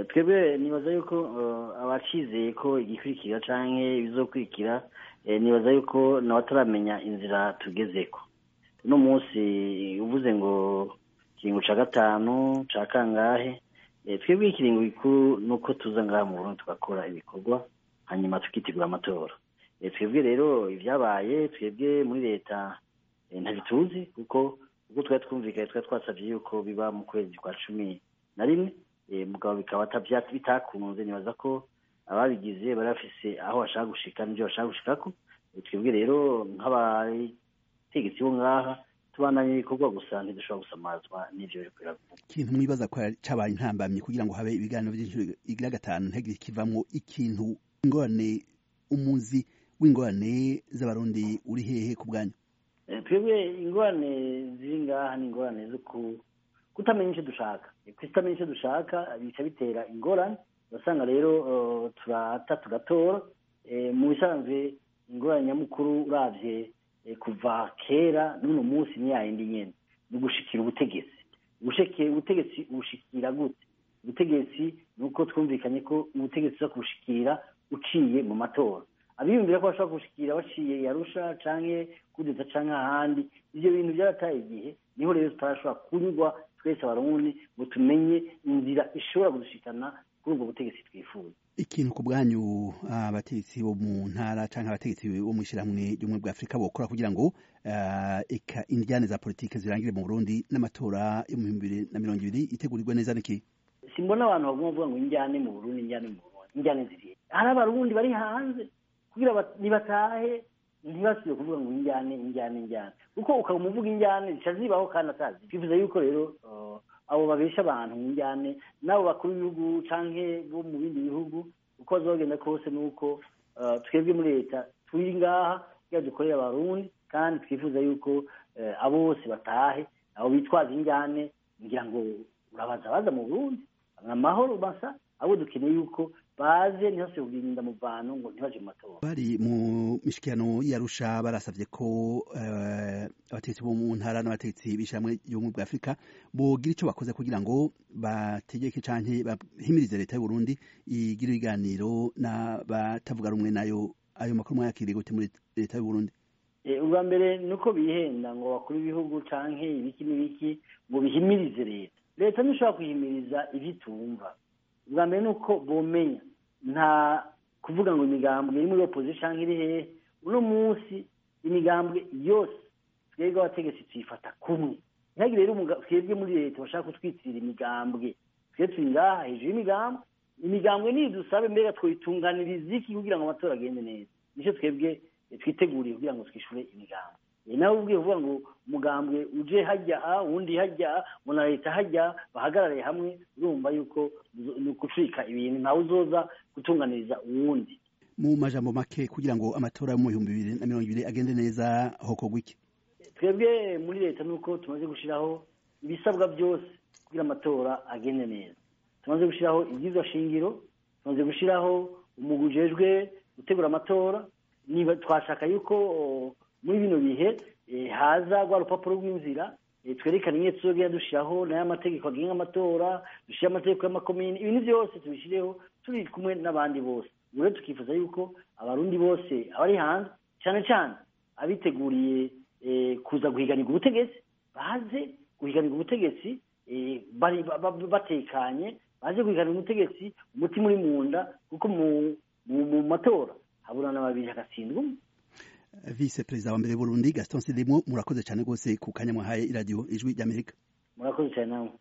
twebwe nibaza yuko abacizeye ko igikurikira canke ibizokurikira nibaza yuko nawe ataramenya inzira tugezeko uno munsi uvuze ngo ikiringo ca gatanu ca kangahe twebwe ikiringo gikuru nuko tuza ngaha mu burundi tugakora ibikorwa hanyuma tukitegura amatora twebwe rero ibyabaye twebwe muri leta ntabituzi kuko ubwo twari twumvikanye twari twasabye yuko biba mu kwezi kwa cumi na rimwe mugabo bikaba bitakunze nibaza ko ababigize bari bafise aho bashaka gushika n'ibyo bashaka gushikako twebwe rero nk'abategetsi bo ngaha tubandanye ibikorwa gusa ntidushobora gusamazwa n'ivyo biriko biravuga ikintu mwibaza ko cabaye intambamyi kugira ngo habe ibiganiro vy'inshuro igira gatanu ntihagire kivamwo ikintu ingorane umuzi w'ingorane z'abarundi uri hehe ku bwanyu twebwe ingorane ziri ngaha ni ingorane zo kutamenya icyo dushaka kutamenya icyo dushaka bica bitera ingorane urasanga rero turata tugatora mu bisanzwe ingorane nyamukuru uravye kuva kera n'uno munsi ni yayindi nyene ni ugushikira ubutegetsi ubutegetsi ubushikira gute ubutegetsi ni uko twumvikanye ko ubutegetsi uza kubushikira uciye mu matora abiyumvira ko bashobora kubushikira baciye yarusha canke kudeta canke ahandi ivyo bintu vyarataye igihe niho rero tutarashobora kunyurwa twese abarundi ngo tumenye inzira ishobora kudushikana kuri ubwo butegetsi twifuza ikintu ku bwanyu abategetsi bo mu ntara canke abategetsi bo mw'ishirahamwe ry'ubumwe bwa afurika bokora kugira ngo eka indyane za politike zirangire mu burundi n'amatora yo mu bihumbi bibiri na mirongo ibiri itegurirwe neza niki simbona abantu baguma bavuga ngo injyane mu burundi injyane mu burundi injyane zirihe hari abarundi bari hanze kugira nibatahe ntibasubire kuvuga ngo injyane injyane injyane kuko ukaba umuvuga injyane zica zibaho kandi atazi twifuza yuko rero abo babesha abantu mu njyane n'abo bakuru b'ibihugu canke bo mu bindi bihugu uko bazogenda kose nuko twebwe muri leta turi ngaha kugira dukorere abarundi kandi twifuza yuko abo bose batahe abo bitwaza injyane ngira ngo urabaza baza mu burundi amahoro masa abo dukeneye yuko baze ntihase kugirinda mu bantu ngo ntibaje mu matora bari mu mishikirano yarusha barasavye ko abategetsi bo mu ntara n'abategetsi b'ishamwe y'ubumwe bwa afurika bogira ico bakoze kugira ngo bategeke canke bahimirize leta y'uburundi igira ibiganiro n'abatavuga rumwe nayo ayo makuru mwayakiriye gute muri leta y'uburundi ubwa mbere ni uko bihenda ngo bakuru ibihugu canke ibiki n'ibiki ngo bihimirize leta leta ntishobora kuhimiriza ivyo itumva ubwa mbere ni uko bomenya nta kuvuga ngo imigambwe iri muri opposition iri hehe uno munsi imigambwe yose twebwe abategetsi tuyifata kumwe ntihagire rero twebwe muri leta bashaka kutwitirira imigambwe twe turi ngaha hejuru y'imigambwe imigambwe niyo dusabe mbega twoyitunganiriza iki kugira ngo amatora agende neza nicyo twebwe twiteguriye kugira ngo twishure imigambwe nawe ubwiye uvuga ngo umugambwe uje hajya uwundi hajya ngo na leta hajya bahagarare hamwe urumva yuko ni ukucika ibintu ntawe uzoza gutunganiriza uwundi mu majambo make kugira ngo amatora yo mu bihumbi bibiri na mirongo ibiri agende neza hokorwa iki twebwe muri leta nuko tumaze gushyiraho ibisabwa byose kugira amatora agende neza tumaze gushyiraho ibyizwa shingiro tumaze gushyiraho umugwi ujejwe gutegura amatora niba twashaka yuko muri bino bihe haza rwa rupapuro rw'inzira twerekana imwe tuzogenda dushyiraho nayo amategeko agenga amatora dushyire amategeko y'amakomini ibintu byose tubishyireho turi kumwe n'abandi bose rero tukifuza yuko abarundi bose abari hanze cyane cyane abiteguriye kuza guhiganirwa ubutegetsi baze guhiganirwa ubutegetsi batekanye baje guhiganirwa ubutegetsi umutima uri mu nda kuko mu matora haburana babiri hagatsindwa umwe vice perezida wa mbere Burundi Gaston Sidimo murakoze cyane rwose ku kanya mwahaye iradiyo ijwi ry'Amerika murakoze cyane nawe